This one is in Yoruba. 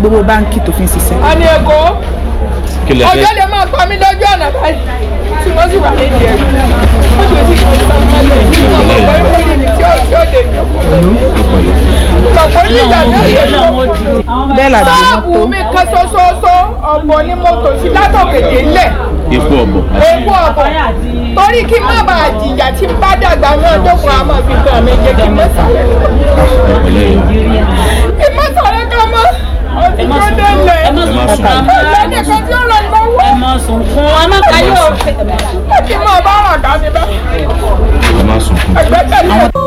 gbogbo báńkì tó fi ń ṣiṣẹ́. a ní èkó kí lẹ fẹ́ ọjọ́ lè máa pa mí lójú ọ̀nà báyìí tí wọ́n sì wà nídìí ẹ̀rù wọ́n sì ti kọ́ sọ mọ́lẹ̀ ọmọ ọgbọ́n ìwé ni tí ó tí ó dé ìjọba ní ìgbà mẹ́rin ló bẹ́ẹ̀ làbí sáàbù mọ́tò mi kan ṣoṣooṣo ọ̀bọ ní mọ́tò sí látọ̀kẹ̀dẹ̀ ńlẹ̀ ipò ọ̀bọ̀ ewu ọ̀bọ torí kí n má bàa jìyà tí n bá dàgbà náà dókun àmọ́ fi gbà mí jẹ́ kí n má sàrẹ́ ọ̀pẹ̀lẹ̀ yìí kí n má sàrẹ́ kan mọ́ ó ti tó délé ẹ má sùn lẹ́nu kan tí ó rọ̀ lọ́wọ́ ẹ mọ sunkún ọmọ kayọ ó ti mọ̀ bá rà dání bá ẹ má sùn fún ẹgbẹ́kẹ̀lé